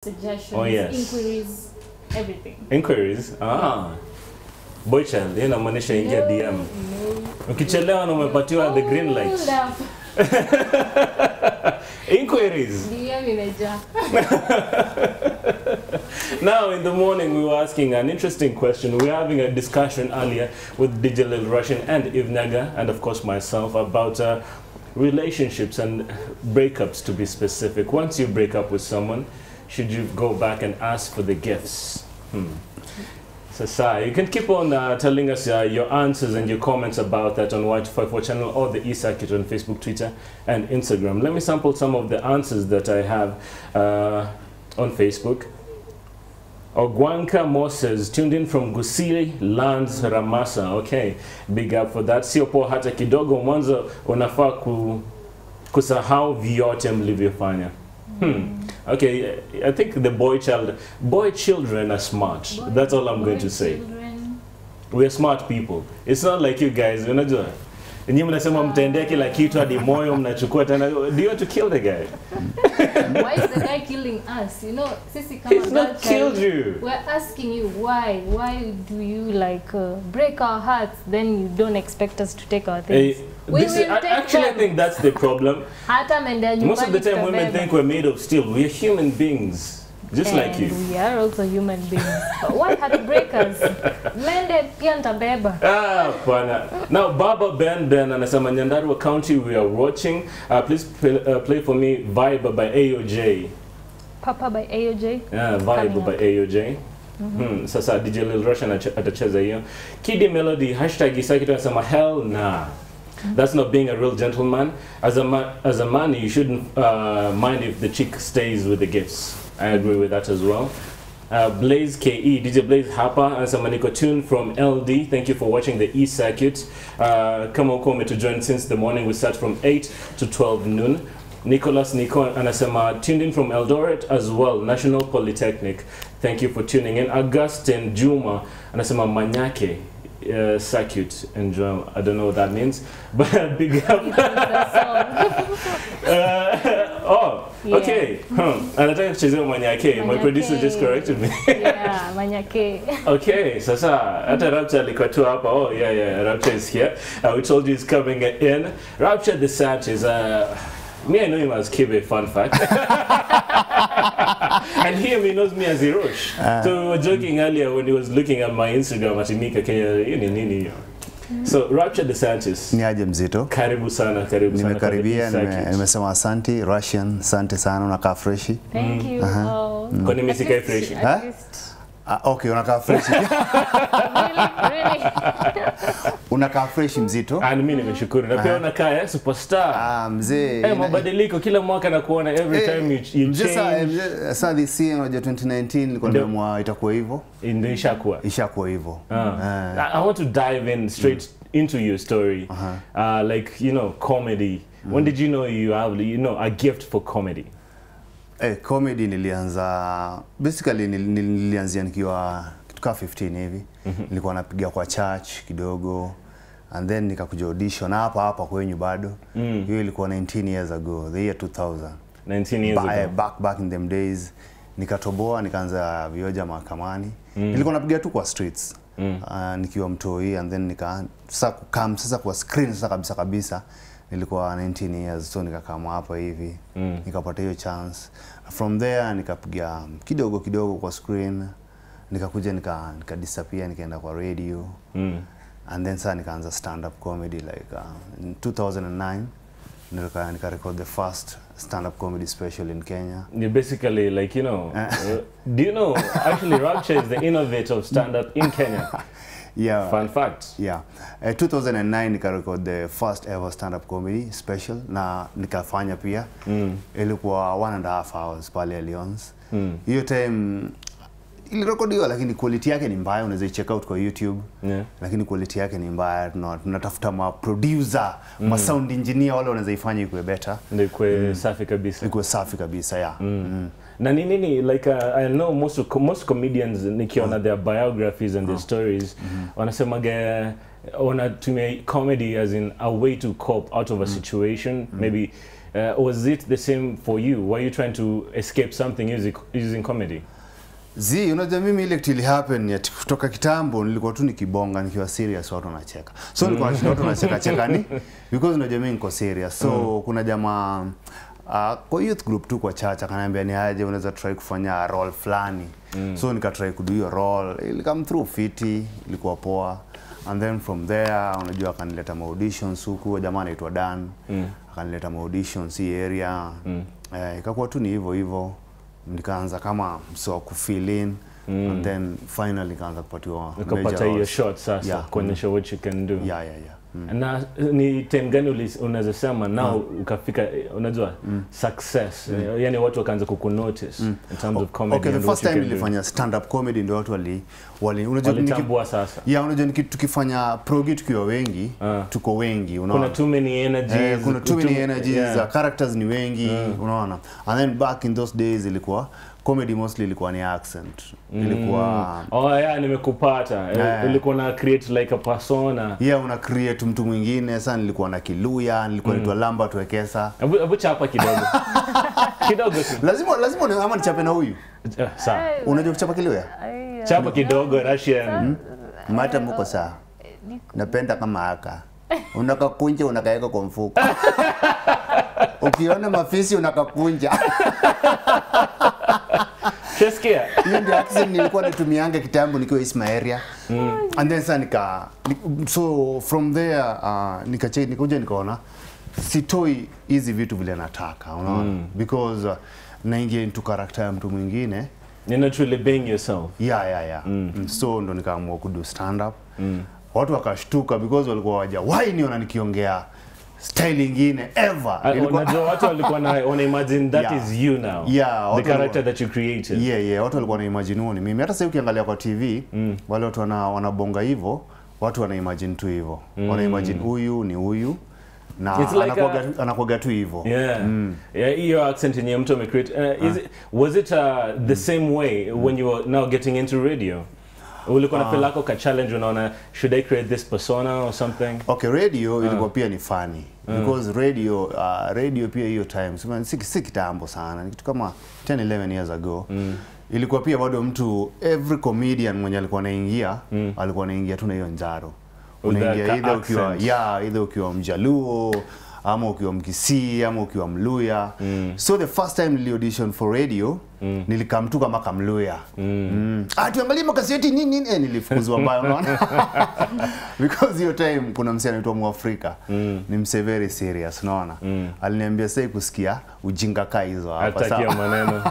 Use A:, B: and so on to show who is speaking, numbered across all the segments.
A: suggestions,
B: Oh, yes.
A: inquiries, everything.
B: Inquiries? Ah. Boy child, yeye inamaanisha ingia
A: No,
B: DM.
A: no.
B: Ukichelewa na umepatiwa the green light.
A: Hold up.
B: Inquiries.
A: DM imejaa.
B: Now, in the morning, we were asking an interesting question. We were having a discussion earlier with DJ Lil Russian and Ivnaga, and of course myself, about uh, relationships and breakups, to be specific. Once you break up with someone, should you go back and ask for the gifts? Hmm. So, Sai, you can keep on uh, telling us uh, your answers and your comments about that on White54 channel or the eCircuit on Facebook, Twitter, and Instagram. Let me sample some of the answers that I have uh, on Facebook. Ogwanka Moses tuned in from Gusiri Lands Ramasa. Okay, big up for that. Sio poa hata kidogo, mwanzo unafaa ku, kusahau vyote mlivyofanya. Hmm. Okay, I think the boy child, boy children are smart.
A: Boy-
B: That's all I'm
A: boy
B: going to say.
A: children.
B: We're smart people. It's not like you guys, unajua. Nyinyi mnasema mtaendea kila kitu hadi moyo mnachukua tena. Do you want to kill the guy?
A: Why is the guy killing us? You know, sisi kama
B: He's not
A: girl
B: killed
A: child,
B: you.
A: We're asking you why? Why do you like uh, break our hearts? Then you don't expect us to take our things.
B: Eh,
A: We
B: this is,
A: will
B: I,
A: take
B: actually, I
A: them.
B: think that's the problem.
A: Hata ameendea
B: Most of the
A: nyumbani
B: time, women
A: tutabeba.
B: think we're made of steel. We're human beings, just like
A: And
B: you.
A: we are also human beings. But why heartbreakers? Mende pia nitabeba.
B: Ah, pana. Now, Baba Ben Ben anasema Nyandarua County, we are watching. Uh, please play, uh, play for me Vibe by AOJ.
A: Papa by AOJ.
B: Yeah, Vibe
A: Coming
B: by
A: up.
B: AOJ. Hmm, sasa DJ Lil Rush anache- atacheza hiyo. Kidi Melody hashtag Isaki anasema hell nah. That's not being a real gentleman. As a man, as a man, you shouldn't uh, mind if the chick stays with the gifts. I agree with that as well. Uh, Blaze KE, DJ Blaze Hapa, and some Maniko Tune from LD. Thank you for watching the E Circuit. Uh, come on, come to join since the morning. We start from 8 to 12 noon. Nicholas Nico anasema tuned in from Eldoret as well, National Polytechnic. Thank you for tuning in. Augustine Juma anasema Manyake uh, Circuit. Enjoy. I don't know what that means, but big up. Uh, oh,
A: Yeah.
B: okay. Hmm. Anataka kuchezea Manyake. My
A: Manyake.
B: producer just corrected me.
A: yeah, manyake.
B: Okay, sasa hata Rapture alikuwa tu hapa. Oh yeah, yeah, Rapture is here. Uh, we told you he's coming in. Rapture the Sanchez. Uh, me, I know him as Kibe. Fun fact. and him, he knows me as Hirosh. so we were joking earlier when he was looking at my Instagram at Mika Kenya. Hii ni nini hiyo? So Rapture the Sanchez.
C: ni aje mzito
B: Karibu sana, karibu sana. kwa the
C: nimekaribia
B: East
C: nime-
B: Circuit.
C: nimesema asanti russian asante sana unakaa freshi
A: Thank you. Oh.
B: Kwani mimi
A: At
B: sikai
A: least-
B: freshi?
A: at
C: Huh?
A: least-
C: ah, okay unakaa freshi
A: Really? Really?
C: unakaa freshi mzito
B: Ah, mimi nimeshukuru. Na pia unakaa eh, superstar.
C: ah, mzee
B: Eh, mabadiliko kila mwaka nakuona every
C: Eh,
B: time you, you
C: mzee sa- eh,
B: change.
C: mzee, sa this year unajua 2019 nilikuwa
B: Ndio.
C: nimeamua itakuwa hivyo
B: Ndio ishakuwa.
C: ishakuwa hivyo
B: Ah. I, I want to dive in straight into your story. Uh, like, you know, comedy. When did you know you have, you know, a gift for comedy?
C: Eh, comedy nilianza basically nil- nil- nilianzia nikiwa kitu kaa 15 hivi nilikuwa napiga kwa church kidogo and then nikakuja audition hapa hapa kwenyu bado hiyo ilikuwa 19 years ago the year 2000
B: 19 years
C: ba eh,
B: ago.
C: back back in them days nikatoboa nikaanza vioja mahakamani nilikuwa napiga tu kwa streets uh, nikiwa mtoi and then nika sasa kukam sasa kwa screen sasa kabisa kabisa nilikuwa 19 years so nikakama hapa hivi nikapata hiyo chance from there nikapiga kidogo kidogo kwa screen nikakuja nika, nika disappear nikaenda kwa radio
B: Mm.
C: and then sasa nikaanza stand up comedy like uh, in 2009 nika, nika record the first stand up comedy special in Kenya
B: You're basically like, you know, uh, do you know, actually, Rapture is the innovator of stand up in Kenya.
C: yeah
B: Fun fact.
C: yeah uh, 2009 nika record the first ever stand up comedy special na nikafanya pia
B: Mm.
C: ilikuwa one and a half hours pale Alliance
B: Mm.
C: hiyo time ilirekodiwa lakini quality yake ni mbaya unaweza check out kwa YouTube
B: Yeah.
C: lakini quality yake ni mbaya tuna- tunatafuta ma producer ma sound engineer wale wanaweza ifanya ikuwe better
B: Ndio kwe safi kabisa.
C: ikuwe safi kabisa yeah mm.
B: na ni nini like uh, i know most of, most comedians nikiona their biographies and their stories wanasemaga wanatumia comedy as in a way to cope out of a situation maybe uh, was it the same for you were you trying to escape something using, using comedy
C: zi unajua mimi ile kitu ili happen ya kutoka kitambo nilikuwa tu nikibonga nikiwa serious watu wanacheka so nilikuwa nashinda watu wanacheka cheka ni because unajua mimi niko serious so kuna jamaa Uh, kwa youth group tu kwa chacha akaniambia ni aje unaweza try kufanya role fulani mm. so nikatry kudu hiyo role ili come through fiti ilikuwa poa and then from there unajua akanileta maauditions huku huyo jamaa anaitwa Dan mm. akanileta maauditions hii area mm. eh, ikakuwa tu ni hivyo hivyo nikaanza kama mso wa kufill in mm. and then finally nikaanza kupatiwa
B: ukapata
C: major
B: hiyo
C: roles.
B: shot sasa
C: Yeah.
B: kuonyesha what you can do
C: yeah yeah yeah mm.
B: na ni time gani uli- unaweza sema now ukafika eh, unajua success eh, yani watu wakaanza kukunotice in terms of comedy
C: okay the
B: and
C: first
B: what you
C: time
B: can do.
C: nilifanya stand up comedy ndio watu wali wali unajua niki-
B: walitambua sasa
C: yeah unajua niki- tukifanya progi tukiwa wengi
B: Ah.
C: tuko wengi
B: kuna
C: unaona
B: too many energies
C: Eh, kuna too many
B: too-
C: energies
B: yeah.
C: yeah. characters ni wengi unaona and then back in those days ilikuwa comedy mostly ilikuwa ni accent ilikuwa
B: oh yeah nimekupata Eh,
C: Yeah.
B: ulikuwa na create like a persona
C: yeah una create mtu mwingine sasa nilikuwa na kiluya nilikuwa naitwa Lambert Wekesa
B: hebu hebu chapa kidogo kidogo tu
C: lazima lazima ni- ama nichape na huyu
B: Eh, sawa
C: unajua kuchapa kiluya
A: Ai,
B: chapa kidogo Russian
C: mata mko saa napenda kama haka unakakunja unakaeka kwa mfuko ukiona mafisi unakakunja
B: Shasikia
C: hiyo ndio accent nilikuwa natumianga kitambo nikiwa Ismailia mm. and then sasa nika ni- so from there uh, nikache nikuja nikaona sitoi hizi vitu vile nataka unaona mm. because uh, naingia into character ya mtu mwingine
B: you're not really being yourself
C: yeah, yeah, yeah. Mm. so ndo nikaamua kudu stand up mm. watu wakashtuka because walikuwa wajawahi niona nikiongea style ingine ever
B: Ah,
C: Ilikuwa-
B: unajua watu walikuwa na wana imagine that
C: Yeah.
B: is you now
C: Yeah,
B: the
C: watu
B: character
C: walikuwa-
B: that you created
C: yeah, yeah, watu walikuwa na imagine huo ni mimi. Hata sasa ukiangalia kwa TV mm. wale watu wana, wanabonga hivyo, watu wana imagine tu hivyo mm. wana imagine huyu ni huyu na
B: It's like
C: anakuwaga
B: a-
C: tu- anakuwaga tu hivyo
B: Yeah. Yeah, hiyo accent yenye mtu amecreate. Uh, is it, was it uh, the same way when you were now getting into radio? Ulikuwa na feel lako ka challenge unaona should I create this persona or something?
C: Okay, radio ilikuwa pia ni funny because radio uh, radio pia hiyo time sema si, si kitambo sana, ni kitu kama 10 11 years ago ilikuwa pia bado mtu every comedian mwenye alikuwa anaingia alikuwa anaingia tu na hiyo njaro
B: With that
C: unaingia
B: ka-
C: either ukiwa
B: accent.
C: yeah, either ukiwa mjaluo ama ukiwa mkisii ama ukiwa mluya so the first time nili audition for radio nilikam tu kama kamluya mm. ah tuangalie makaseti nini nini eh, nilifukuzwa mbaya unaona because hiyo time kuna msee anaitwa Mwafrika ni msee very serious unaona aliniambia sasa kusikia ujinga kaa hizo hapa
B: Atakia
C: sawa
B: maneno.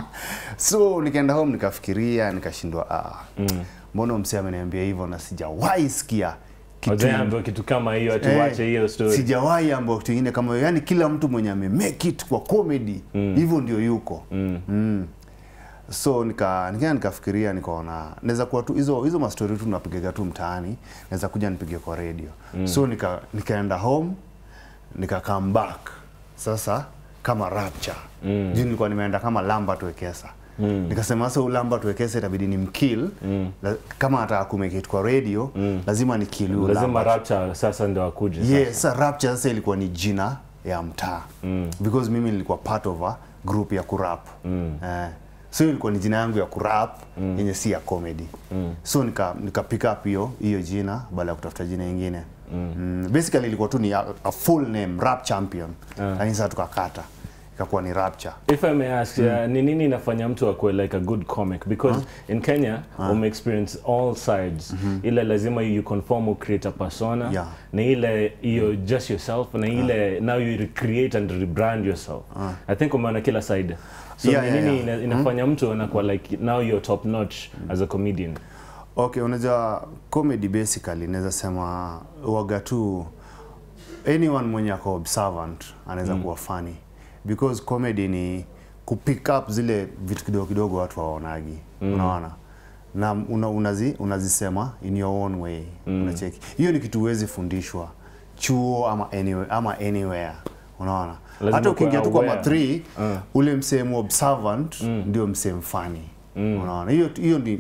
C: so nikaenda home nikafikiria nikashindwa ah mbona msee ameniambia hivyo na sijawahi sikia kitu
B: Wajaambiwa kitu kama hiyo ati
C: Eh,
B: uache hiyo story.
C: sijawahi ambao kitu ingine kama hiyo yani kila mtu mwenye ame make it kwa comedy hivyo ndio yuko mm. so nika nika nikafikiria nikaona naweza kuwa tu hizo hizo mastori tu napigaga tu mtaani naweza kuja nipige kwa radio so nika nikaenda home nika come back sasa kama rapture mm. juu nilikuwa nimeenda kama Lambert Wekesa Mm. Nikasema sasa huyu Lambert Wekesa itabidi ni mkill mm. kama ataka kumake it kwa radio mm. lazima ni kill huyu
B: Lazima
C: Lambert.
B: rapture sasa ndio akuje. sasa.
C: Yes, sasa Rapture sasa ilikuwa ni jina ya mtaa mm. because mimi nilikuwa part of a group ya kurap mm. eh, so hiyo ilikuwa ni jina yangu ya kurap mm. yenye si ya comedy mm. so nika, nika pick up hiyo hiyo jina baada ya kutafuta jina ingine mm. Mm, basically ilikuwa tu ni a, a full name rap champion lakini sasa tukakata ikakuwa ni Rapture
B: If I may ask, uh, ni nini inafanya mtu akuwe like a good comic? Because in Kenya, ume experience all sides. Ile lazima you conform or create a persona.
C: Yeah.
B: Na ile you just yourself. Na ile now you recreate and rebrand yourself. I think umeona kila side. So
C: Yeah,
B: ni
C: yeah,
B: nini
C: yeah.
B: ina- inafanya mtu anakuwa like now you're top notch as a comedian.
C: Okay, unajua comedy basically naweza sema waga tu anyone mwenye ako observant anaweza kuwa funny because comedy ni kupick up zile vitu kidogo kidogo watu waonagi unaona na una, unazi, unazisema in your own way unacheki hiyo ni kitu huwezi fundishwa chuo ama anywhere, ama anywhere unaona
B: Lazima
C: hata ukiingia tu kwa
B: kuwa
C: ma
B: aware.
C: 3 ule msemo observant ndio msemo funny unaona hiyo hiyo ni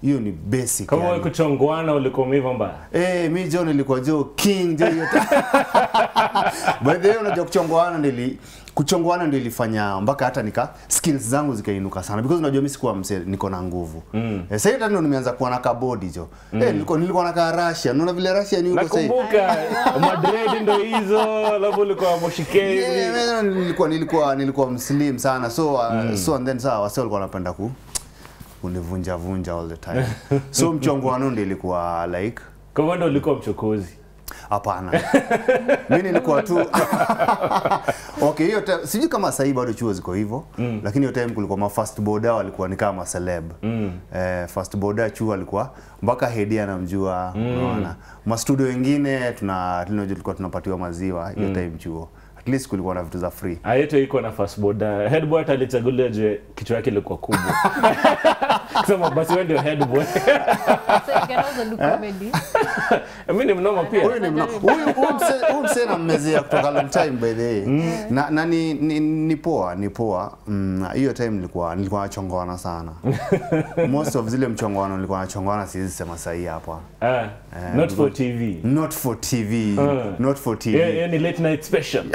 C: hiyo ni basic
B: kama wewe
C: yani.
B: kuchongwana ulikuwa umeiva mbaya
C: Eh, mi jo nilikuwa jo king jo hiyo. By the way unajua kuchongoana ndili kuchongoana ndio ilifanya mpaka hata nika skills zangu zikainuka sana because unajua mimi sikuwa mse niko na nguvu. Mm. Eh, sasa ndio nimeanza kuwa na kabodi jo. Eh, nilikuwa nilikuwa na ka Russia. Unaona vile Russia ni huko sasa.
B: nakumbuka madred ndo hizo alafu ulikuwa moshikezi
C: Yeah, man, nilikuwa nilikuwa nilikuwa mslim sana so uh, so and then saa wase walikuwa wanapenda ku kunivunja vunja all the time. so mchongoano ndio ilikuwa like
B: kwa hivyo ndo ulikuwa mchokozi
C: Hapana. Mimi nilikuwa tu Okay, hiyo time sijui kama sasa hivi bado chuo ziko hivyo, mm. lakini hiyo time kulikuwa ma fast boarder walikuwa ni kama celeb. Mm. Eh, fast boarder chuo alikuwa mpaka hedi anamjua, unaona. Ma studio wengine tuna tunajua tulikuwa tunapatiwa maziwa hiyo time chuo. At least kulikuwa na vitu za free.
B: ayeto iko na fastboard headboy hata alichaguliwa je kichwa yake ilikuwa kubwa sema basi wewe ndio headboy
A: So you can also do comedy.
B: mimi ni mnoma pia
C: Huyu ni mna- huyu huyu mse- huyu msee nammezea kutoka long time by the way. Na, na ni, ni, ni poa, ni poa. Mm, hiyo time nilikuwa nilikuwa nachongoana sana. Most of zile mchongoano nilikuwa nachongoana siwezi sema sahi hapa.
B: Ah, not for tv
C: Not for TV,
B: Mm.
C: not for TV.
B: Yeah, yeah, ni late night special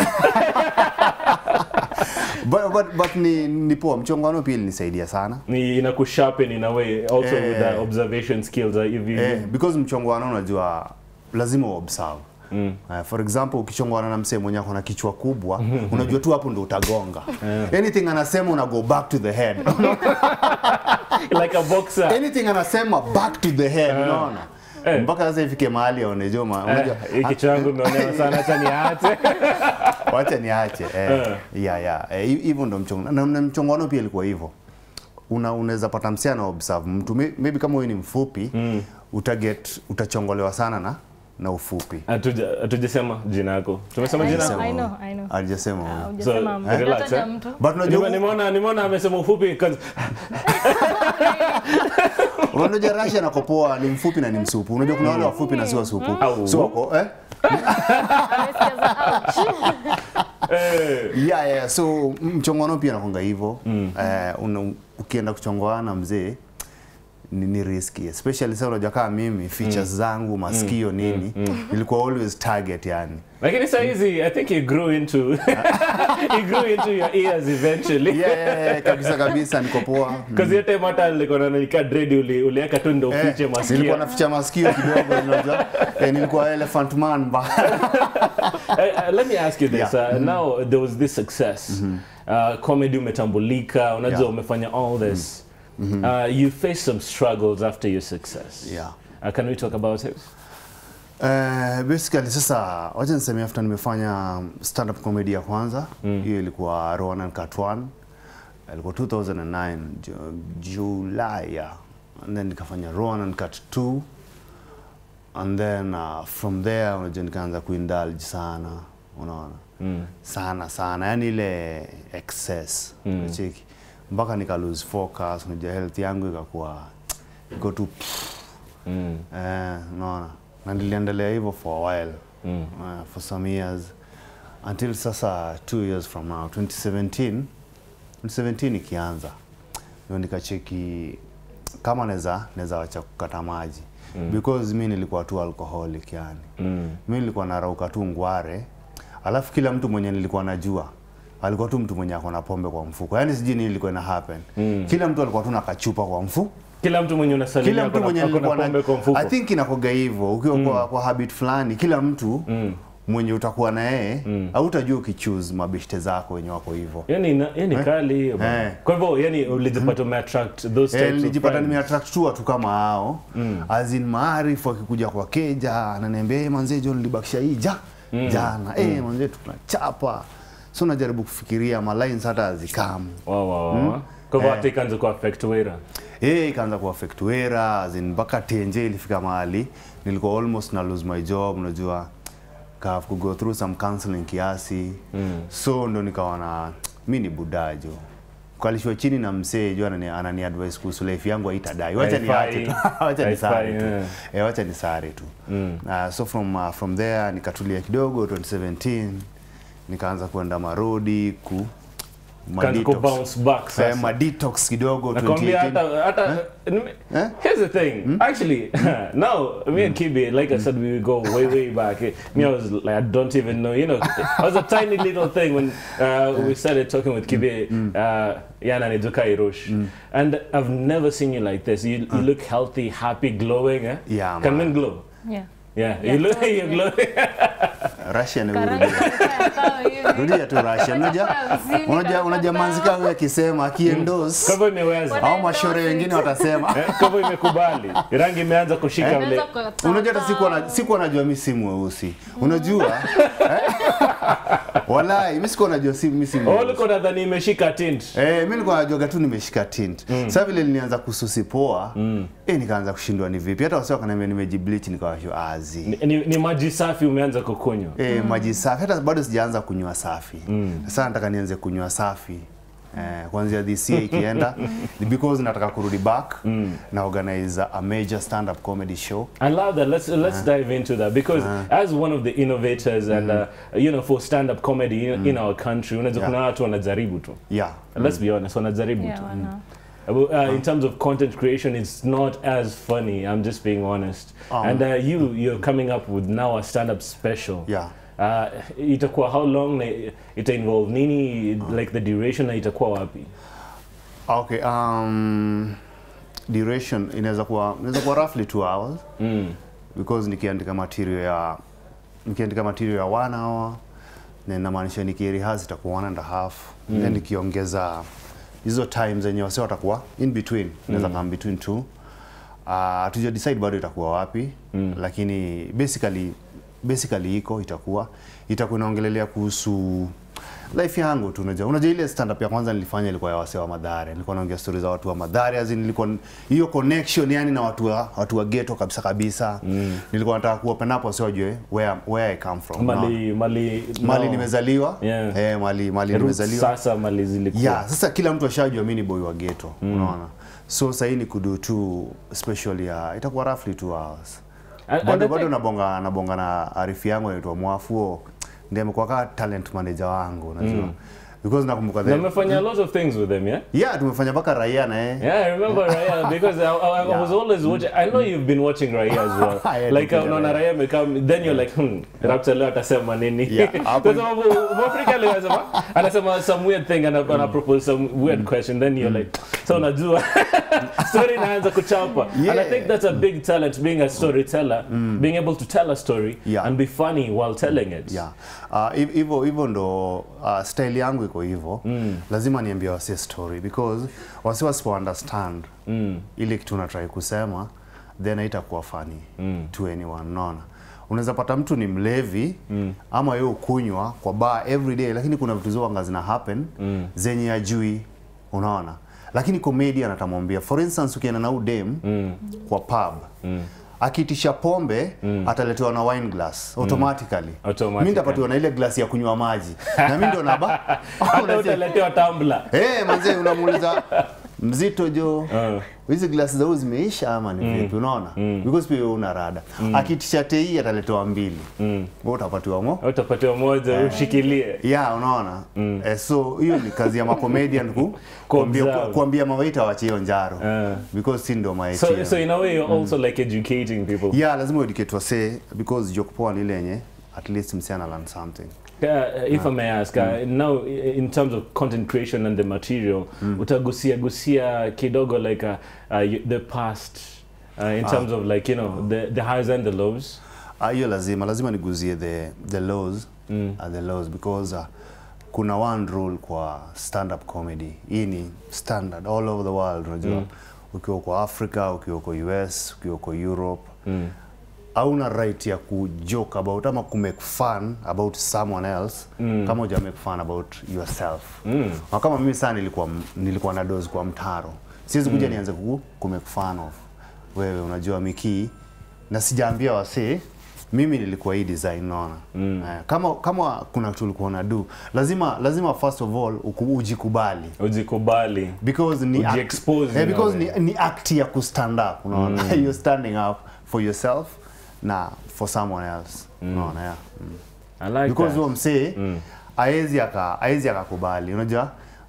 C: But, but, but ni, ni poa, mchongoano pia ilinisaidia sana.
B: ni inakusharpen in a way also
C: Eh.
B: with the observation skills uh, hivi
C: Eh, because mchongoano unajua lazima uobserve. Mm. Uh, for example ukichongwana na msee mwenye ako na kichwa kubwa unajua tu hapo ndo utagonga anything anasema una go back to the head
B: like a boxer
C: anything anasema back to the head unaona
B: Eh.
C: mpaka sasa ifike mahali aone Joma unajua
B: Eh, hii kichwa yangu imeonewa sana hata niache
C: wacha niache eh, ya ya eh, hi- hivyo ndo mchongo na, na mchongoano pia ilikuwa hivyo una unaweza pata msia na observe mtu May- maybe kama wewe ni mfupi mm. utaget utachongolewa sana na na ufupi
B: Hatuja- hatujasema jina yako tumesema
A: I
B: jina
A: know,
B: yako
A: I know, I know.
C: alijasema
A: Ah,
C: huyo.
A: hujasema
B: So,
A: mtu.
B: eh, relax,
A: Unataja
B: eh?
A: mtu.
C: but unajua
B: Nime- nimeona nimeona amesema ufupi 'cause-
C: unajua Russia na kopoa ni mfupi na ni msupu unajua kuna wale wafupi na si wasupu
B: Au.
C: so wako eh
A: Amesikia za ouch.
B: eh,
C: yeah, yeah. so mchongoano pia nakonga hivyo mm. uh, una, ukienda kuchongoana mzee ni, ni riski especially sasa unajua kama mimi features zangu masikio nini ilikuwa always target yani
B: lakini saa hizi i think you grew into you grew into your ears eventually
C: yeah, yeah, yeah, kabisa kabisa niko poa
B: Because hiyo time hata nilikuwa na nika dread uli uliweka tu ndo
C: Eh,
B: ufiche
C: nilikuwa
B: masikio.
C: naficha masikio kidogo unajua eh, nilikuwa elephant man ba
B: Eh, eh, let me ask you this.
C: Yeah.
B: Uh, Now there was this success. Uh, comedy umetambulika, unajua
C: Yeah.
B: umefanya all this. Uh, you faced some struggles after your success.
C: Yeah.
B: Uh, can we talk about it?
C: Eh, basically sasa wacha niseme after nimefanya stand up comedy ya kwanza hiyo ilikuwa Rowan and Cut One ilikuwa 2009 Ju- July yeah. and then nikafanya Rowan and Cut 2 and then uh, from there unajua nikaanza kuindulge sana unaona
B: Mm.
C: sana sana yani ile excess
B: Mm.
C: unacheki mpaka nika lose focus unajua health yangu ikakuwa iko tu
B: Mm.
C: Eh, unaona na niliendelea hivyo for a while
B: Mm.
C: uh, for some years until sasa two years from now 2017 2017 ikianza ndio nikacheki kama naweza naweza wacha kukata maji mm. because mi nilikuwa tu alcoholic yani
B: Mm.
C: mi nilikuwa narauka tu ngware alafu kila mtu mwenye nilikuwa najua alikuwa tu mtu mwenye ako na pombe kwa mfuko yani sijui nini ilikuwa ina happen
B: Mm.
C: kila mtu alikuwa tu na kachupa kwa mfuko
B: Kila mtu mwenye unasalimia
C: kila mtu
B: ako na-
C: mwenye
B: ako na
C: nilikuwa
B: pombe kwa
C: na
B: mfuko.
C: I think inakoga hivyo ukiwa kwa, kwa habit fulani kila mtu
B: Mm.
C: mwenye utakuwa na yeye
B: Mm.
C: hautajua ukichoose mabeshte zako wenye wako hivyo
B: Yani na- yani kali hiyo bana.
C: Eh.
B: Kwa hivyo yani ulijipata umeattract those
C: Eh,
B: types of
C: nilijipata
B: friends.
C: nimeattract tu watu kama hao mm. azin maarifu akikuja kwa keja ananiambia hey, manzee John nilibakisha hii ja jana eh manzee tunachapa so najaribu kufikiria ma lines hata azikamu
B: Wow, wow, wow. Kwa hivyo
C: Eh.
B: hata ikaanza kuaffect wera.
C: eh ikaanza kuaffect wera azin mpaka tenje ilifika mahali nilikuwa almost na lose my job unajua ka have to go through some counseling kiasi
B: Mm.
C: so ndo nikawa na mi ni budajo kalishwa chini na msee jo anani, anani advice kuhusu life yangu haitadai wacha
B: Haifai.
C: niache tu wacha
B: Haifai,
C: nisare tu
B: yeah.
C: eh, wacha nisare tu
B: Mm.
C: uh, so from uh, from there nikatulia kidogo 2017 nikaanza kwenda marodi ku ma
B: Can't go
C: detox.
B: bounce back
C: Eh,
B: sasa.
C: ma detox kidogo
B: nakwambia
C: 2018.
B: hata hata nime-
C: Eh?
B: here's the thing actually now me and Kibi like I said we go way way back me I was like I don't even know you know I was a tiny little thing when uh, we started talking with Kibi uh, Yana Niduka Irosh and I've never seen you like this you, you look healthy happy glowing eh?
C: Yeah,
B: can
C: man.
B: men glow
A: Yeah.
B: yeah,
A: Yeah,
B: you look
A: totally.
B: you're glowing
C: Russia ni
A: Karanga
C: urudia.
A: kaya sawa hivi.
C: Rudia tu Russia. Unajua
A: Mzini
C: unajua
A: kabisa.
C: unajua manzika huyu akisema akiendorse
B: kama imeweza
C: au mashore wengine watasema
B: eh? kama imekubali rangi imeanza kushika vile
A: Unaweza kwa-
C: unajua hata sikuwa na sikuwa najua mimi si mweusi unajua eh? walai mimi sikuwa najua si mimi si
B: oh
C: mweusi
B: look nadhani imeshika tint
C: Eh, mimi nilikuwa najuaga tu nimeshika tint. Sasa vile nilianza kususi poa, eh nikaanza kushindwa ni vipi. Hata wasi wakaniambia nimejibleach nikawashwa azi.
B: ni, ni, ni maji safi umeanza kukunywa
C: Eh, maji safi hata bado sijaanza kunywa safi. Sasa nataka nianze kunywa safi. Eh, kuanzia this year ikienda because nataka kurudi back na organize a major stand up comedy show.
B: I love that. Let's let's dive into that because as one of the innovators and uh, you know for stand-up comedy in, in our country, unaweza
C: Yeah.
B: kuna watu wanajaribu tu.
C: Yeah.
B: Let's be honest, wanajaribu
A: Yeah,
B: tu.
A: wana.
B: Uh, in terms of content creation, it's not as funny. I'm just being honest.
C: Um.
B: and uh, you you're coming up with now a stand-up special.
C: Yeah.
B: Uh, itakuwa how long? na Ita involve nini? Like the duration na itakuwa wapi?
C: Okay, um duration inaweza kuwa inaweza kuwa roughly 2 hours.
B: Mm.
C: because nikiandika material ya nikiandika material ya one hour na inamaanisha nikirihas itakuwa one and a half mm. then nikiongeza hizo time zenye wase watakuwa in between inaweza kama between two uh, tuja decide bado itakuwa wapi mm. lakini basically basically iko itakuwa itakuwa inaongelelea kuhusu life yangu tu unajua unajua ile stand up ya kwanza nilifanya ilikuwa ya wasee wa Madhare nilikuwa naongea stories za watu wa Madhare as in nilikuwa hiyo connection yani na watu wa watu wa ghetto kabisa kabisa mm. nilikuwa nataka ku open up wasee wajue where where I come from unaona?
B: Mali mali
C: mali
B: no.
C: nimezaliwa
B: Yeah.
C: eh mali mali
B: Roots
C: nimezaliwa
B: Sasa mali zilikuwa.
C: yeah sasa kila mtu ashajua mimi ni boy wa ghetto unaona so sasa hii ni kudu tu special ya itakuwa roughly 2 hours
B: And- and
C: bado
B: I
C: bado
B: think-
C: nabonga nabonga na arifi yangu anaitwa Mwafuo ndiye amekuwa kama talent manager wangu unajua because nakumbuka
B: Na
C: the
B: mmefanya a lot of things with them, yeah?
C: yeah tumefanya mpaka raia na yeye
B: Yeah, I remember Raya because I, I, I
C: Yeah.
B: was always watching. I know you've been watching Raya as well.
C: Yeah,
B: like
C: nipenda
B: unaona
C: Raya.
B: Raya amekam, then you're like, hmm, Raptor leo atasema nini?
C: Yeah, hapo-
B: Kwa sababu Mwafrika leo anasema anasema some weird thing and ana propose some weird question then you're like, so unajua story inaanza kuchapa. And I
C: Yeah.
B: think that's a big talent being a storyteller, being able to tell a story
C: Yeah.
B: and be funny while telling it.
C: yeah uh, hiv- hivyo hivyo ndo uh, style yangu iko hivyo mm. lazima niambie wase story because wase wasipo understand mm. ile kitu natrai kusema then haitakuwa funny mm. to anyone unaona unaweza pata mtu ni mlevi mm. ama yeye ukunywa kwa bar every day lakini kuna vitu zoanga zina happen mm. zenye ajui unaona lakini comedian atamwambia for instance ukienda na udem mm. kwa pub mm akitisha pombe mm. ataletewa na wine glass automatically
B: Automatically.
C: mimi ndapatiwa na ile glasi ya kunywa maji na mimi ndo naba
B: Hata
C: Unasema,
B: utaletewa tumbler.
C: eh manze unamuuliza mzito jo
B: Uh.
C: hizi glasi zao zimeisha ama ni vipi unaona because pia wewe una rada akitisha tei ataletewa mbili wewe utapatiwa mo
B: Utapatiwa moja ushikilie.
C: ya unaona eh, so hiyo ni kazi ya macomedian ku kuambia,
B: Kuobserve.
C: kuambia mawaita wache hiyo njaro
B: Ah.
C: because si ndo maiti
B: So, so in a way, you're also like educating people.
C: yeah lazima educate wase because joke poa ni ile yenye at least msichana learn something
B: Uh, if I may ask, uh, now i- in terms of content creation and the material, utagusia gusia kidogo like uh, uh, y- the past uh, in terms of like you know the the highs and the lows.
C: Ah, hiyo lazima lazima niguzie the the laws
B: Mm.
C: uh, the laws because uh, kuna one rule kwa stand up comedy hii ni standard all over the world unajua ukiwa uko Africa ukiwa uko US ukiwa uko Europe
B: Mm.
C: hauna right ya kujoke about ama kumake fun about someone else mm. kama uja make fun about yourself
B: Mm.
C: na kama mimi sana nilikuwa nilikuwa na dose kwa mtaro siwezi kuja nianze ku, ku make fun of wewe unajua miki na sijaambia wasee mimi nilikuwa hii design naona mm. eh, kama kama kuna kitu ulikuwa na do lazima lazima first of all uku, ujikubali
B: Ujikubali.
C: because ni act,
B: Ujiexpose
C: eh,
B: in a
C: because
B: way.
C: ni, ni act ya ku stand up unaona you're standing up for yourself na for someone else unaona yeah. mm.
B: I like
C: because
B: that.
C: huo msee aezi aka aezi akakubali unajua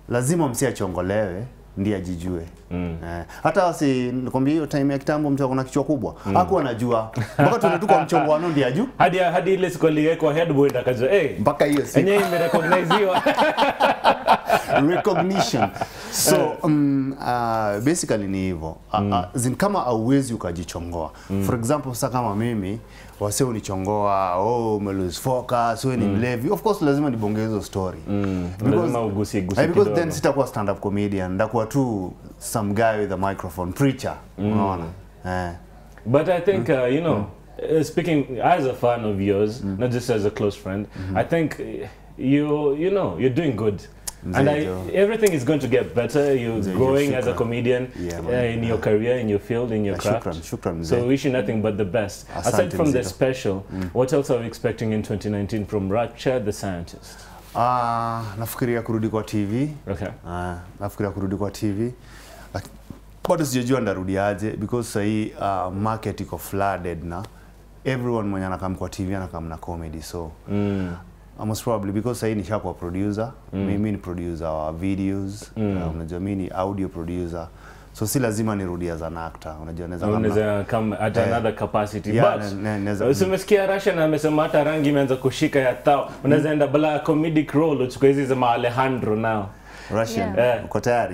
C: lazima msi achongolewe ndiye ajijue mm. eh, hata si nikwambia hiyo time ya kitambo mtu akona kichwa kubwa mm. hakuwa anajua mpaka tuende tu kwa mchongoano ndiye ajue
B: hadi hadi ile siku aliwekwa headboard akajua eh
C: mpaka hiyo siku
B: enyewe imerecogniziwa
C: recognition so um, uh, basically ni hivyo mm. uh, zin kama auwezi ukajichongoa mm. for example sasa kama mimi wase unichongoa oh umelose focus wewe ni mlevi of course lazima nibonge hizo story mm.
B: lazima ugusie gusie
C: Eh, because then
B: kidogo
C: sitakuwa stand up comedian ndakuwa tu some guy with a microphone preacher unaona eh
B: But I think, uh, you know, uh, speaking as a fan of yours, not just as a close friend, I think uh, you, you know, you're doing good. And I,
C: Joe.
B: everything is going to get better. You're
C: Joe,
B: growing as a
C: shukran.
B: comedian
C: Yeah,
B: uh,
C: man.
B: in your career, in your field, in your
C: Yeah,
B: craft.
C: shukran, shukran,
B: so
C: mzee.
B: wish you nothing but the best. Aside
C: Asante,
B: from the
C: mzito.
B: special, what else are we expecting in 2019 from Rapture the Scientist?
C: Ah, nafikiria kurudi kwa TV
B: Okay.
C: Ah, nafikiria kurudi kwa TV Laki- bado sijajua ndarudi aje because sahii uh, market iko flooded na everyone mwenye anakam kwa TV anakam na comedy so
B: Mm.
C: uh, most probably because sahii nishakuwa producer mm. mimi ni producer wa videos mm. uh, unajua mimi ni audio producer so si lazima nirudi as an actor unajua naweza kama-
B: unaweza come at
C: Eh,
B: another capacity
C: yeah,
B: but
C: ne- ne- naweza-
B: si umesikia Russian amesema hata rangi imeanza kushika ya thao unaweza enda bala comedic role uchukue hizi za Alejandro now
C: Russian
B: Yeah. Eh.
C: uko tayari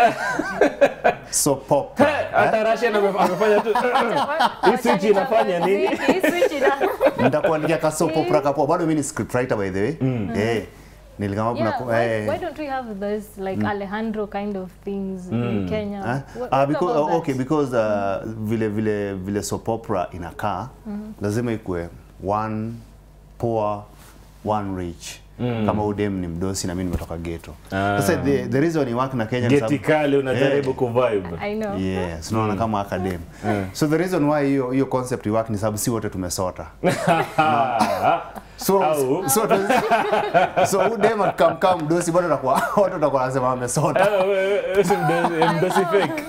C: so pop
B: hata Russian ame- amefanya tu Hii switch inafanya nini?
A: Hii switch ina-
C: nitakuandikia kasopo prakapo bado mimi ni scriptwriter by the way eh nilikama
A: Yeah,
C: kuna
A: why,
C: eh
A: why don't we have this like Alejandro kind of things in Kenya?
C: Ah,
A: What-
C: ah,
A: what
C: because,
A: about
C: oh, okay,
A: that?
C: because uh, vile vile vile soap opera inakaa lazima ikue one poor one rich kama udem ni mdosi na mimi nimetoka ghetto
B: Ah.
C: sasa the, the reason ni work na Kenya ni
B: geti
C: sababu-
B: kali unajaribu
C: Eh.
B: kuvibe
A: I know.
C: Yes, unaona kama academ. So the reason why hiyo hiyo concept work ni sababu si wote tumesota. So
B: Au.
C: so so udem akamkaa mdosi bado atakuwa watu watakuwa wanasema amesota.
B: Ah, we- we- we- si mdosi- mdosi fake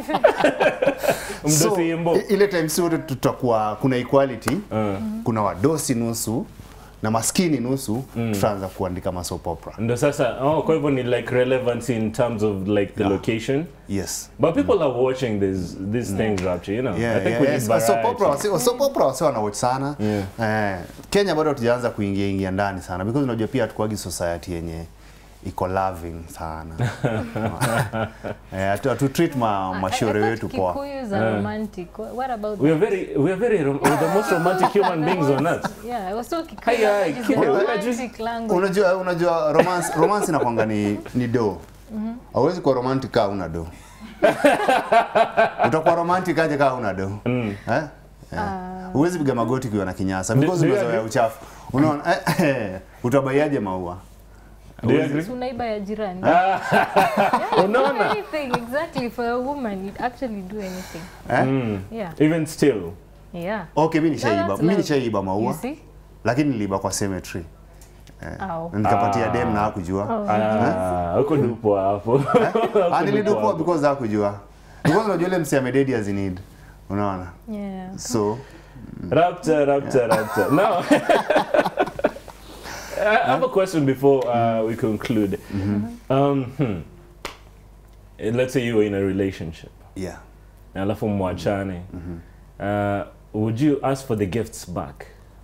C: So,
B: mdosi imbo
C: i- ile time si wote tutakuwa kuna equality kuna wadosi nusu na maskini nusu tutaanza kuandika ma soap opera.
B: ndo sasa oh, kwa hivyo ni like relevance in terms of like the
C: Yeah.
B: location
C: Yes.
B: but people are watching these these things rapture you know
C: Yeah,
B: I think
C: yeah,
B: we
C: yes.
B: need
C: Soap
B: variety.
C: opera wasi- soap opera wasi wanawatch sana.
B: Yeah.
C: Eh, Kenya bado hatujaanza kuingia ingia ndani sana because unajua pia hatukuagi society yenye iko loving sana. eh, hatu, hatu treat ma, mashauri wetu poa.
A: Kikuyus are romantic. Wha- What about
B: we are
A: that?
B: very we are very rom- we're the most romantic human beings on earth
A: Yeah, I was so Kikuyu.
B: Hi, hi,
A: language is the
B: Kikuyu.
A: romantic language.
C: Unajua unajua romance romance inakwanga ni ni do. Hauwezi kuwa romantic kama una do. Utakuwa romantic aje kama una do. Eh? Yeah. Huwezi piga magoti ukiwa na kinyasa because
B: do you
C: umezoea
B: agree?
C: uchafu. Unaona? Eh, eh, utabaiaje maua?
B: do you agree
A: Si unaiba ya jirani. Yeah, you do
B: unaona
A: anything exactly for a woman. You'd actually do anything.
C: Eh?
A: Yeah.
B: even still
A: Yeah.
C: Okay, mimi
A: No,
C: nishaiba.
A: that's
C: Mimi
A: love.
C: nishaiba
A: You
C: maua.
A: see?
C: Lakini niliiba kwa cemetery.
A: Au.
C: Nikapatia dem na hakujua.
B: ah huko ndipo hapo
C: Ah, nilidupua because hakujua. Because unajua ile msi amededi as in need. Unaona?
A: Yeah.
C: So,
B: Rapture, rapture, rapture. Now, I have a question before uh, we conclude. Um, hmm. Eh, Let's say you were in a relationship.
C: yeah.
B: Alafu mwachane. Uh, would you ask for the gifts back?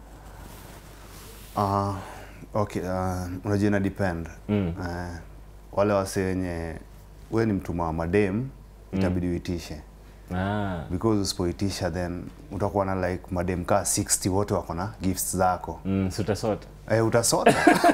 C: Uh, okay, uh, unajua ina depend.
B: Mm.
C: Uh, wale wase wenye we ni mtuma wa madem itabidi uitishe
B: Ah.
C: because usipoitisha then utakuwa na like madem kaa 60 wote wako na gifts zako
B: Mm, sutasota.
C: eh, utasota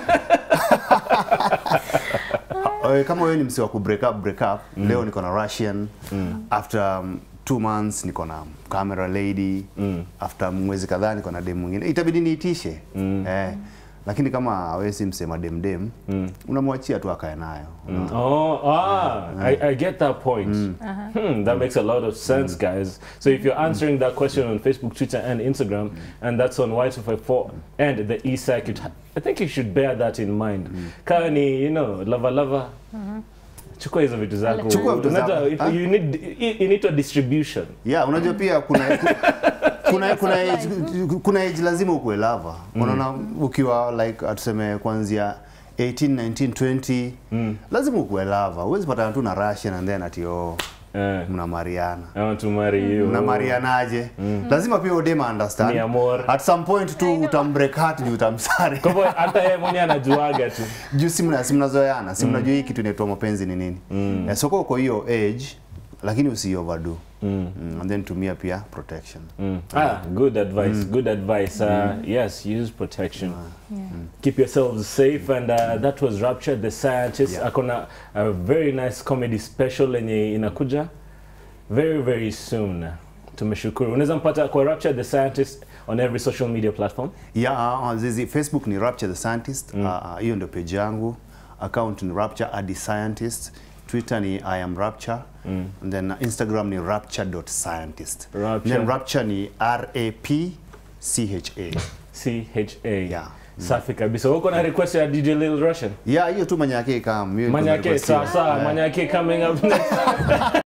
C: Eh, kama wewe ni msi wa ku break up break up leo niko na Russian after um, two months niko na camera lady after mwezi kadhaa niko na dem mwingine itabidi niitishe eh, lakini kama wewe si msema dem dem unamwachia tu akae nayo
B: Oh, ah, I, I get that point. Hmm, that makes a lot of sense, guys. So if you're answering that question on Facebook, Twitter, and Instagram, and that's on Y254 and the E circuit, I think you should bear that in mind. Kani, you know, lava lava. Chukua hizo vitu zako.
C: Chukua vitu zako.
B: Unajua, it-
C: Ah.
B: You need you need a distribution.
C: yeah unajua pia kuna kuna kuna age, kuna age lazima ukuwe lava unaona ukiwa like atuseme kuanzia 18 19 20
B: Mm.
C: lazima ukuwe lava huwezi patana tu na Russian and then ati oh
B: Eh,
C: mnamariana
B: I want to marry you.
C: mnamarianaje lazima pia udema understand
B: Ni amor.
C: at some point tu utambreak heart juu utamsari
B: Kwa hivyo hata yeye mwenyewe anajuaga tu.
C: juu si mna- si mnazoeana si mnajua hii kitu inaitwa mapenzi ni nini mm. soko uko hiyo age lakini usi overdo mm. and then tumia pia protection
B: Mm. Ah, good advice. Good advice. Uh, Yes, use protection. Keep yourselves safe. And uh, that was Rapture the Scientist.
C: Yeah.
B: Akona a very nice comedy special yenye inakuja very very soon. Tumeshukuru. Unaweza mpata kwa Rapture the Scientist on every social media platform.
C: yeah, uh, zizi facebook ni rapture the scientist hiyo uh, hiyo ndio page yangu account ni rapture adi scientist twitter ni i am rapture and then instagram ni rapture.scientist
B: Rapture.
C: then rapture ni r a p c h a
B: C H A.
C: Yeah.
B: Safi kabisa. Uko na request ya DJ Lil Russian?
C: yeah hiyo tu manyake kam
B: Manyake sawa sawa. Manyake coming up next.